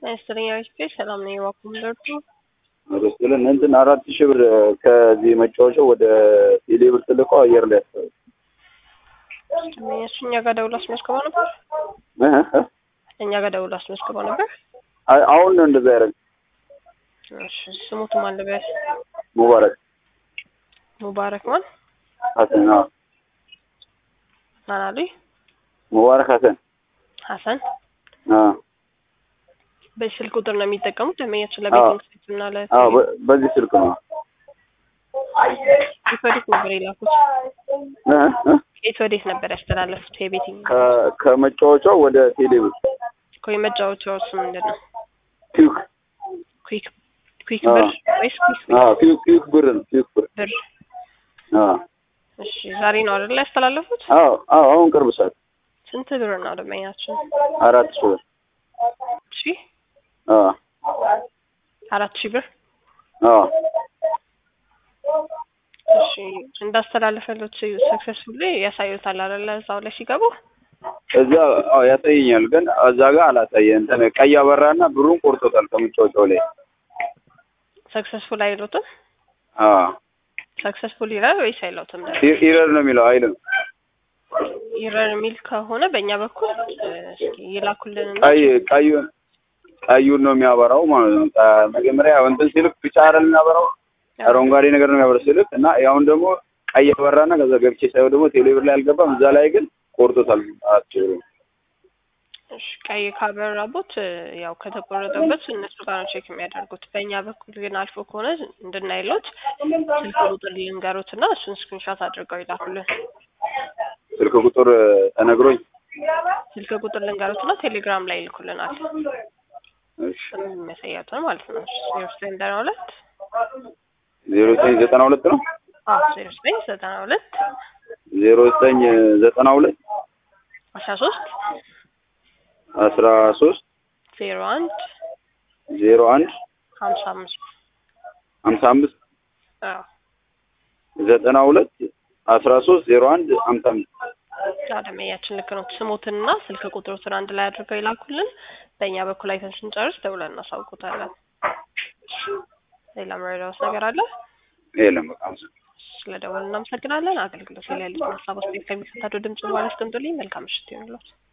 አነስተኛ ቤት ሰላም ነው የዋኩም ደርቱ ሮስልን እንትን አራት ሺህ ብር ከዚህ መጫወቻው ወደ ቴሌ ብር ትልቀው አየር ላይ ያስታል እሱ እኛ ጋር ደውሎ አስመዝግበው ነበር። እኛ ጋር ደውሎ አስመዝግበው ነበር። አሁን ነው እንደዛ ያደረግ እሺ ስሙት ማን ልበል? ሙባረክ ሙባረክ ማን ሀሰን አዎ ማን አሉኝ? ሙባረክ ሀሰን ሀሰን አዎ በዚህ ስልክ ቁጥር ነው የሚጠቀሙት ደንበኛችን ለቤቲንግ ሳይት እና ለ አዎ በ- በዚህ ስልክ ነው የት ወዴት ነበር የላኩት? እ እ የት ወዴት ነበር ያስተላለፉት? የቤቲንግ ከ- ከመጫወቻው ወደ ቴሌ ብር እኮ የመጫወቻው ስም ምንድን ነው? ኪዩክ ኩዊክ ኩዊክ አዎ። ብር ወይስ ኩዊክ አዎ ኪዩክ ኪዩክ ብር ነው ኪዩክ ብር ብር? አዎ እሺ ዛሬ ነው አይደል ያስተላለፉት? አዎ አዎ አሁን ቅርብ ሰዓት ስንት ብር ነው ደንበኛችን? አራት ሺህ ብር እሺ አዎ አራት ሺህ ብር አዎ እሺ እንዳስተላለፈሉት ሰክሰስፉሊ ያሳዩታል አይደለ? እዛው ላይ ሲገቡ እዛ አዎ ያሳየኛል፣ ግን እዛ ጋር አላሳየ እንትን ቀይ አበራና ብሩን ቆርጦታል ከመጫወቻው ላይ ሰክሰስፉል አይሉትም? አዎ ሰክሰስፉል ይላል ወይስ አይለውትም? ኢ- ኢረር ነው የሚለው አይልም ይረር የሚል ከሆነ በእኛ በኩል እ፣ እስኪ ይላኩልንና ቀይ ቀዩን ቀዩን ነው የሚያበራው ማለት ነው። ቀ- መጀመሪያ እንትን ሲልክ ቢጫ አይደል የሚያበራው አረንጓዴ ነገር ነው የሚያበራው ሲልክ እና ያሁን ደግሞ ቀይ አበራና ከዛ ገብቼ ሳይሆን ደግሞ ቴሌብር ላይ አልገባም። እዛ ላይ ግን ቆርጦታል። አትችሉ እሺ ቀይ ካበራቦት እ፣ ያው ከተቆረጠበት እነሱ ጋር ነው ቼክ የሚያደርጉት። በእኛ በኩል ግን አልፎ ከሆነ እንድናይሎት ስልክ ቁጥር ልንገሩት እና እሱን ስክሪንሻት አድርገው ይላኩልን። ስልክ ቁጥር ተነግሮኝ ስልክ ቁጥር ልንገሩት እና ቴሌግራም ላይ ይልኩልናል። እሺ የሚያሳያቱን ማለት ነው። ዜሮ ዘጠኝ ዘጠና ሁለት ዜሮ ዘጠኝ ዘጠና ሁለት ነው አዎ ዜሮ ዘጠኝ ዘጠና ሁለት ዜሮ ዘጠኝ ዘጠና ሁለት አስራ ሶስት አስራ ሶስት ዜሮ አንድ ዜሮ አንድ ሀምሳ አምስት ሀምሳ አምስት አዎ ዘጠና ሁለት አስራ ሶስት ዜሮ አንድ ሀምሳ አምስት ደንበኛችን ልክ ነው። ስሞትንና ስልክ ቁጥሮትን አንድ ላይ አድርገው ይላኩልን። በእኛ በኩል አይተን ስንጨርስ ደውለን እናሳውቁታለን። ሌላ መረዳት ነገር አለ? የለም በቃ አመሰግናለሁ። ስለ ደወል እናመሰግናለን። አገልግሎት ላይ ያሉትን ሀሳብ አስተያየት ከሚከታተሉ ድምጽ በኋላ አስቀምጡልኝ። መልካም ምሽት ይሁንልዎት።